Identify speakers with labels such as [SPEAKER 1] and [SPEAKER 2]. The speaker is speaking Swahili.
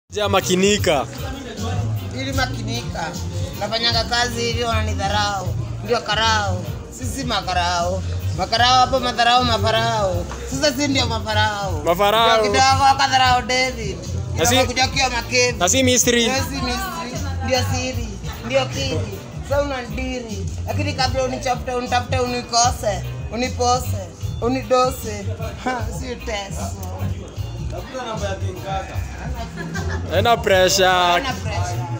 [SPEAKER 1] Ja makinika.
[SPEAKER 2] ili makinika nafanyanga kazi ili wananidharau ndio karao sisi makarao makarao hapo madharau mafarao sasa si ndio mafarao
[SPEAKER 1] Mafarao.
[SPEAKER 2] Ndio kidogo wakadharau david
[SPEAKER 1] Na si-
[SPEAKER 2] kidogo kuja kiwa makevi
[SPEAKER 1] Na si mystery.
[SPEAKER 2] Ndio si mystery, ndio siri ndio kiri sa unadiri lakini kabla unichafute unitafute unikose unipose unidose Ha, si teso
[SPEAKER 1] Ena pressure.
[SPEAKER 2] Hana pressure